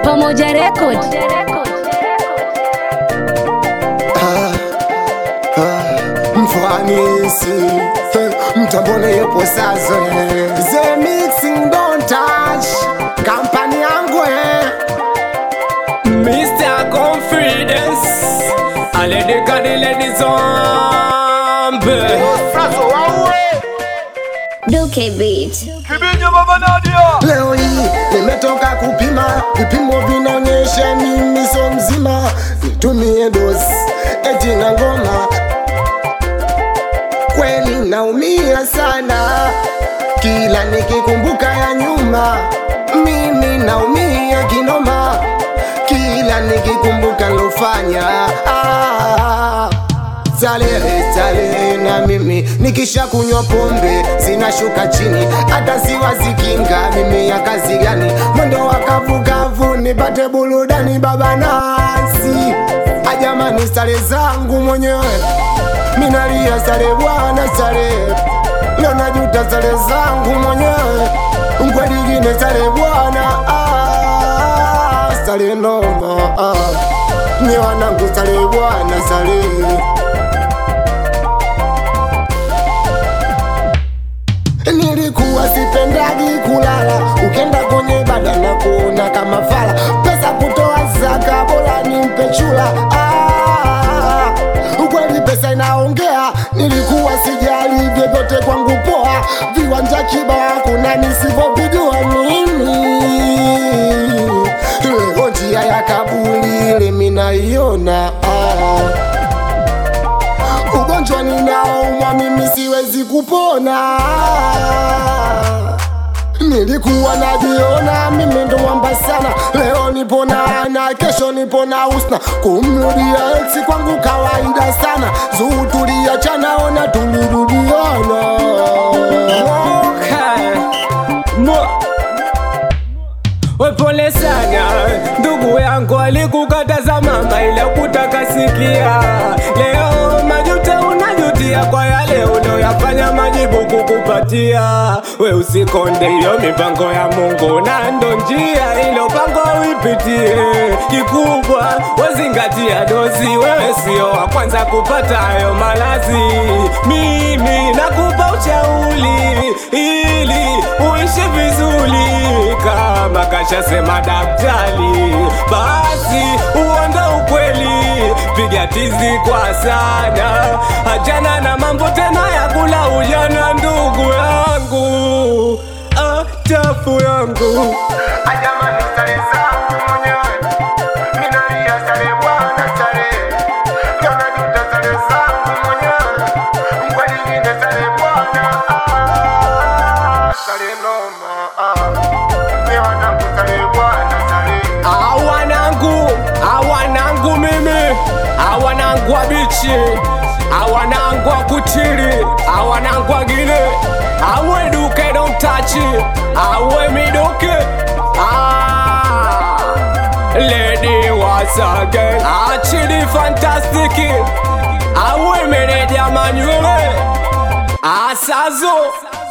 Pamoja Record. mfanisi mtambone yepo sazo the mixing don't touch kampani yangu eh. Mr. Confidence Aledeka de lady zombie Duke Beat. leo hii nimetoka kupima vipimo vinaonyesha mimi so mzima nitumie dosi eti na ngoma kweli naumia sana kila nikikumbuka ya nyuma mimi naumia kinoma kila nikikumbuka lofanya ah. Starehe, starehe na mimi nikisha kunywa pombe zinashuka chini, hata siwazikinga mimi ya kazi gani? Mwendo wa kavukavu nipate burudani, baba nasi ajamani, starehe zangu mwenyewe minalia, starehe bwana, starehe leo najuta, starehe zangu mwenyewe ngwedigine, starehe bwana, ah, starehe noma, ah. Nye wanangu, starehe bwana, starehe Nilikuwa sipendagi kulala, ukenda kwenye bada na kuona kama fala, pesa kutoa zaka, bora nimpe chula. Ah, ukweli pesa inaongea, nilikuwa sijali vyovyote kwangu poa, viwanja kibao kuna nisivyovijua mimi. Leo njia ya kaburi ile minaiona ah ugonjwa ninaoumwa mimi siwezi kupona. Nilikuwa najiona mimi ndo mwamba sana, leo nipona na kesho nipona usna. Kumrudia ex kwangu kawaida sana, zuu tuliachana, ona tulirudiana. Okay. Mo We pole sana ndugu yangu alikukataza mama ila kutakasikia leo majuta unajutia kwa yale unayoyafanya majibu kukupatia we usikonde hiyo mipango ya Mungu na ndo njia ilo pango uipitie kikubwa wazingatia dozi wewe sio wa kwanza kupata hayo malazi mimi nakupa ushauri ili uishi vizuri kama kashasema daktari, basi uongo ukweli, piga tizi kwa sana, achana na mambo tena ya kula ujana, ndugu yangu, ah, chafu yangu Ajamani, starehe zangu mwenyewe. Minalia starehe bwana, starehe. Leo najuta starehe zangu mwenyewe. Ngwelingine starehe bwana, ah. Starehe noma, ah. Ni wanangu starehe bwana, starehe. awanangu awanangu mimi awanangu wa bichi awanangu wa kutiri awanangu wagine awe duke dontachi awe miduke Ah, lady wasage achili fantastiki awe meneja manywele asazo